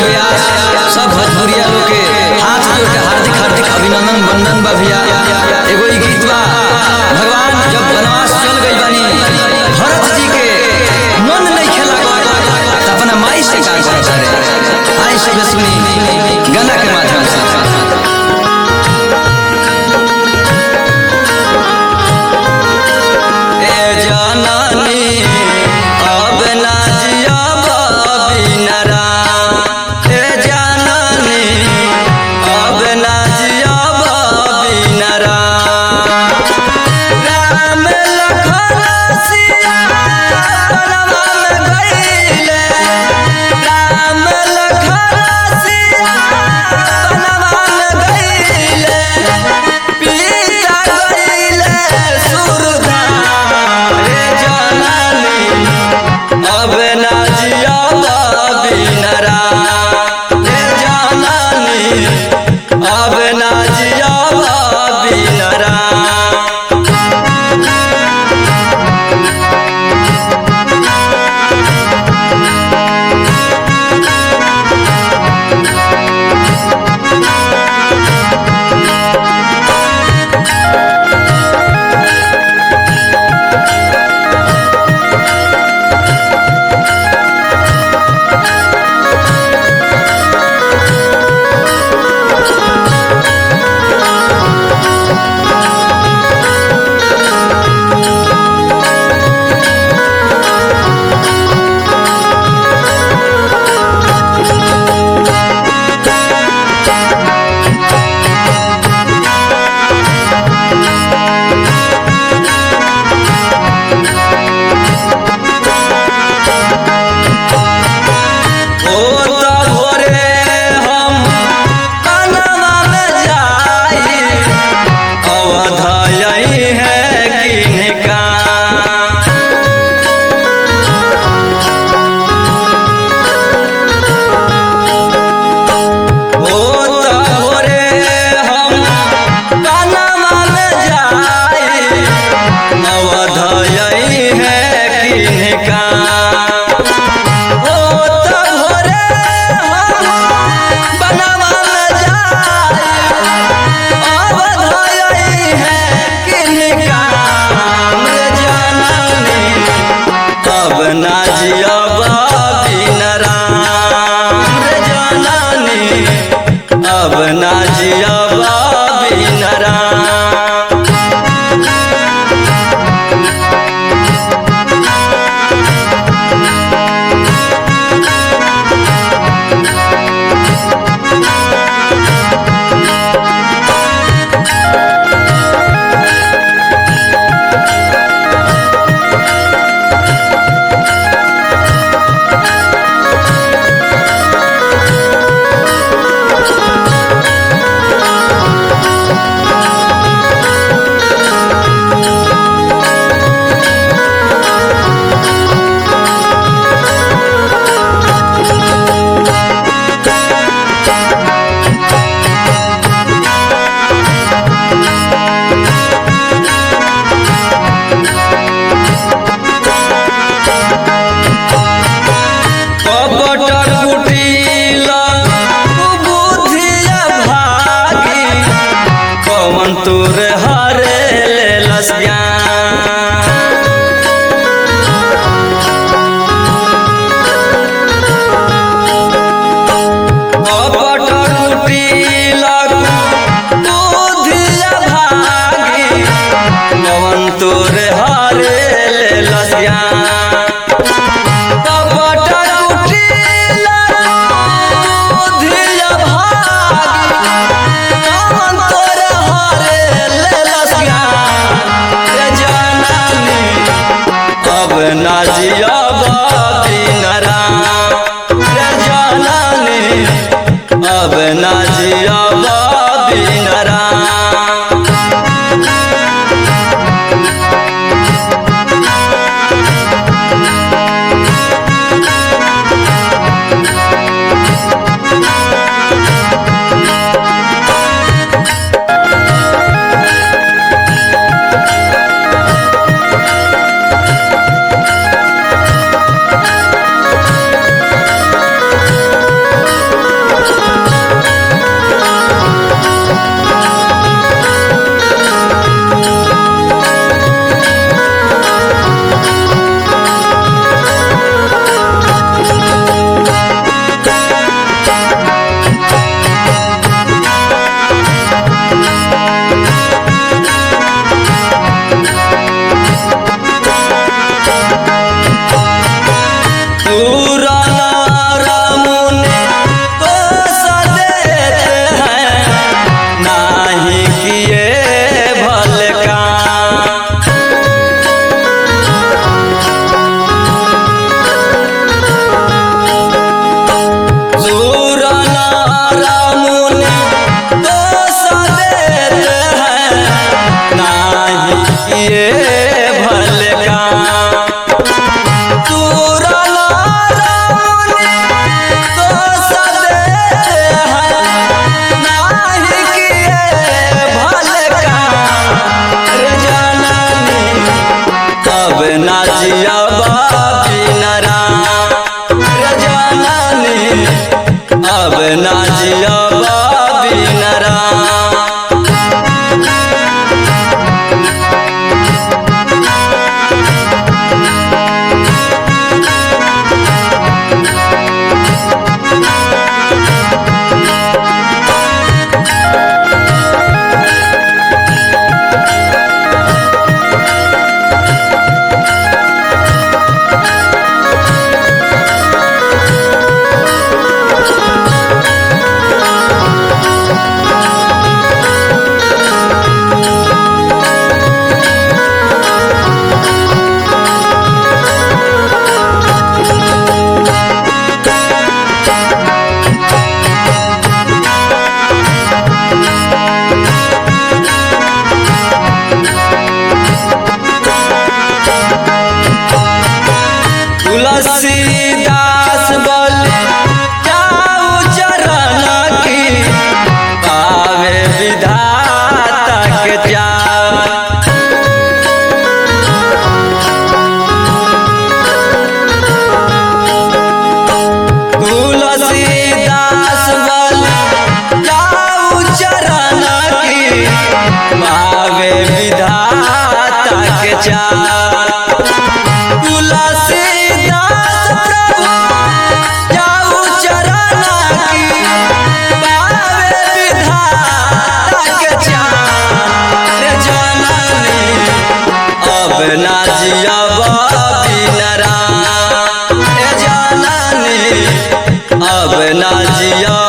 व्यास सब भोजपुरिया लोग के हाथ जोड़ के हार्दिक हार्दिक अभिनंदन वंदन बा भैया एगो ई गीत बा भगवान जब वनवास चल गई बानी भरत जी के मन नहीं खेला गए तो अपना माई से का करता रे आई सब सुनी गाना के माध्यम से ए जाननी अब ना जियब बिनरा ए जाननी अब ना जियब बिनरा राम लखन सिया बनवा में गइले राम लखन सिया बनवा में गइले पीता गइले सुरधा रे जाननी अब ना जियब बिनरा रे जाननी अब ना जियब बिनरा ओ त भोरे हम कनवा में जाई अवध यही है किनका ओ त भोरे हम कनवा में जाई अवध यही है किनका ओ त भोरे हम बनवा में जाई अवध यही है किनका रे जाननी अब ना जियब बिन राम रे जाननी अब ना जियब बिन राम कपटर कुटिल बुद्धिया भागी कवन तोर हरे लेलस ज्ञान कपटर कुटिल बुद्धिया भागी कवन तोर हरे लेलस ज्ञान कपट कुटिल बुद्धिया भागी कवन तोर हरे लेलस ज्ञान रे जाननी अब ना जियब बिन राम रे जाननी अब ना जियब बिन राम जियब बिनरा रे जननी अब ना जियब बिनरा तुलसीदास बोले जाऊ चरण की पावे विधाता के प्यार तुलसीदास बोले जाऊ चरण की पावे विधाता के चार तुलसीदास प्रभु जाऊ चरण की पावे विधाता के चार जननी अब ना जियब बिनरा ए जननी अब ना जियब